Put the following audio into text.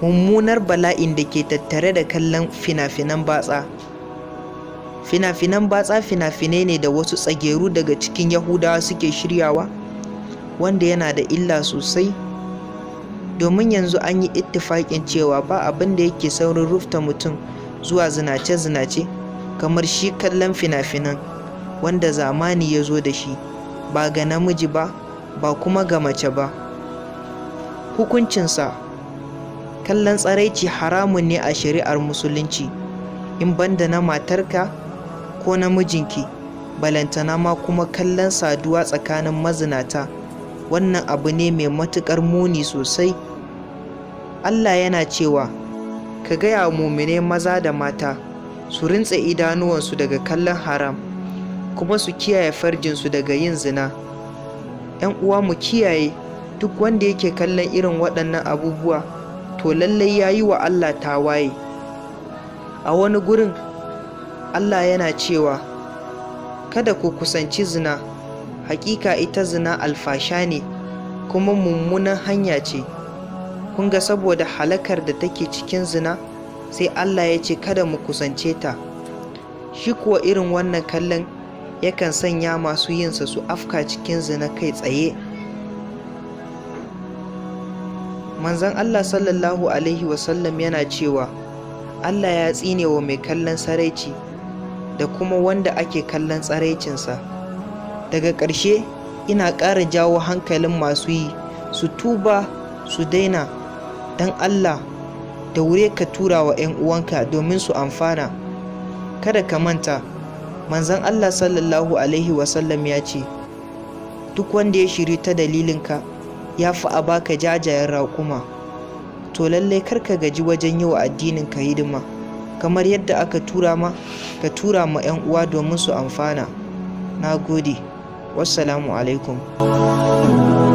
mummunar bala'in da ke tattare da kallon fina-finan batsa fina-finan batsa fina-finai ne da wasu tsageru daga cikin yahudawa suke shiryawa wanda yana da illa sosai domin yanzu an yi ittifaƙin cewa ba abin da yake saurin rufta mutum zuwa zinace-zinace kamar shi kallon fina-finan wanda zamani ya zo da shi ba ga namiji ba ba kuma ga mace ba hukuncinsa kallon tsaraici haramun ne a shari'ar musulunci in banda na matarka ko namijinki balantana ma kuma kallon saduwa tsakanin mazinata wannan abu ne mai matuƙar muni sosai allah yana cewa ka gaya wa mumine maza da mata su rintse idanuwansu daga kallon haram kuma su kiyaye farjinsu daga yin zina ‘yan uwa mu kiyaye duk wanda yake kallon irin waɗannan abubuwa to lallai ya yi wa allah tawaye a wani gurin allah yana cewa kada ku kusanci zina hakika ita zina alfasha ne kuma mummunan hanya ce kun ga saboda halakar da take cikin zina sai Allah ya ce kada mu kusance ta shi kuwa irin wannan kallon yakan sanya masu yinsa su afka cikin zina kai tsaye manzon Allah sallallahu alaihi wasallam yana cewa Allah ya tsine wa mai kallon saraici da kuma wanda ake kallon tsaraicinsa daga ƙarshe ina ƙara jawo hankalin masu yi su tuba su daina don Allah da wure ka tura wa 'yan uwanka domin su amfana kada ka manta manzon Allah sallallahu alaihi wasallam ya ce duk wanda ya shiri ta dalilinka ya fi a baka jajayen raƙuma to lallai kar ka gaji wajen yi wa addinin ka hidima kamar yadda aka tura ma ka tura ma 'yan uwa domin su amfana na gode wassalamu alaikum